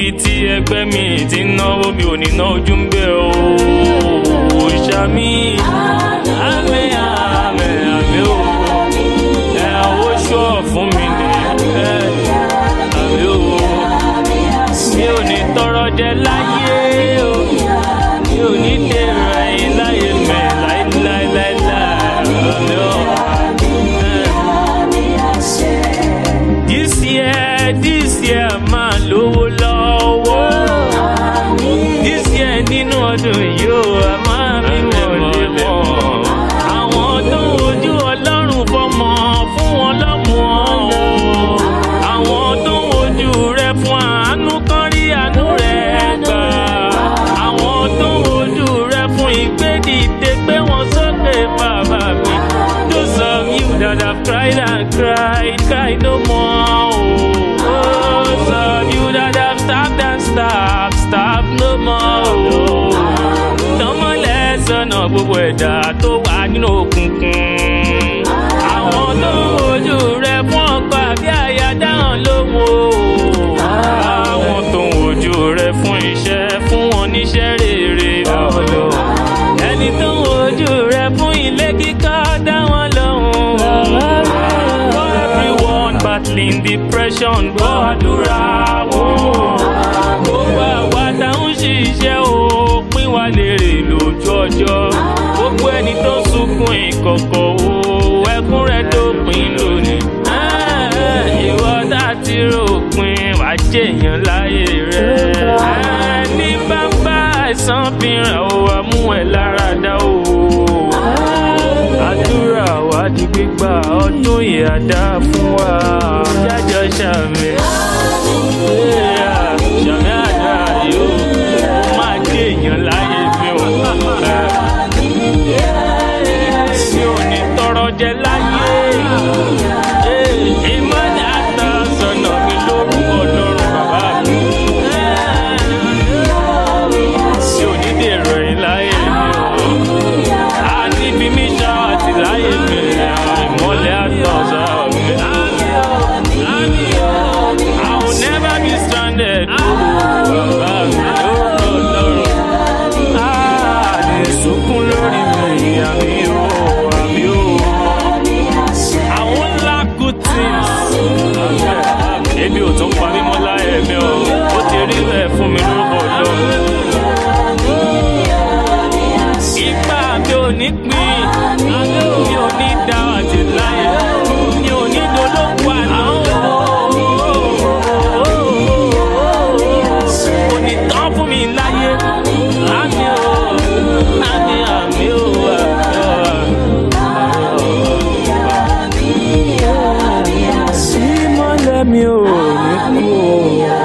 tí ẹgbẹ́ mi ti ń náwó mi ò ní ná ojú ń bẹ̀ o ṣàmì àmì àmì àmì o ẹ owó ṣọ́ fún mi ní ẹ àmì o mi ò ní tọrọ jẹ láyé o mi ò ní dèrò ẹ̀yìn láyé mẹ́ láíláíláíláí àmì o. This year, this year máa lówó lọ́wọ́. This year nínú ọdún yìí ó a máa bímọ lẹ́mọ̀. Àwọn tó ń wojú Ọlọ́run fọmọ fún wọn lọ́mọ o. Àwọn tó ń wojú rẹ fún àánú kan rí àánú rẹ gbà. Àwọn tó ń wojú rẹ fún ìgbédìde pé wọ́n sókè bàbá mi. Those of you that have cried and cried, cry no more. Oh, those of you that have stopped and stopped, stop no more. Oh, tọmọlẹ sọnà gbogbo ẹ̀dá tó wà nínú òkùnkùn. Àwọn tó ń wojú rẹ fún ọkọ àbí àyà dáhùn lóhùn o. Àwọn tó ń wojú rẹ fún iṣẹ́ fún wọn níṣẹ́ rere lọ́lọ́. Ẹni tó ń wojú rẹ fún ilé kíkọ́ dá wọn lóhùn. For everyone battling depression gbọ́ àdúrà wọn. Gbogbo àwa tá ń ṣiṣẹ́ o pín wa lérè lójú ọjọ́. Gbogbo ẹni tó ń sunkún ìkọ̀kọ̀ o ẹkún rẹ̀ dópin lónìí. Ah, Ìwọ tá ti ròpin wàá jèèyàn láyé rẹ̀. Ní bàbá àìsàn fìràn o àmú ẹ̀ lára dá o àdúrà wa di gbígbà ọdún yìí á dá fún wa jájọ ṣàmì Yeah, ṣàmì àdá yóò máa dé èèyàn láyé mi ò mi ò ní tọrọ jẹ láyé ìmọ̀lẹ̀ àtàsọ̀nà mi lórúkọ lọ́rùn bàbá mi mi ò ní dèrò ẹ̀ láyé mi ò a níbi mi ṣá àti láyé mi ìmọ̀lẹ̀ àtọ̀sà mi. I will never be stranded. Bàbá mi lórúkọ lọ́rùn. A lè sunkún lórí mi àmì o àmì o. I won't lack good things. Ebi ò tún pa mí mọ́ láyé mi o. Ó ti rí bẹ́ẹ̀ fún mi lórúkọ lọ́rùn. Ipa mi ò ní pín, mi ò ní dá àti láyé, mi ò ní dolóńgbò àná. Kò ní tán fún mi láyé, àmì ò, àmì àmì ò, àmì ò. Ìmọ̀lẹ̀ mi ò ní kú o.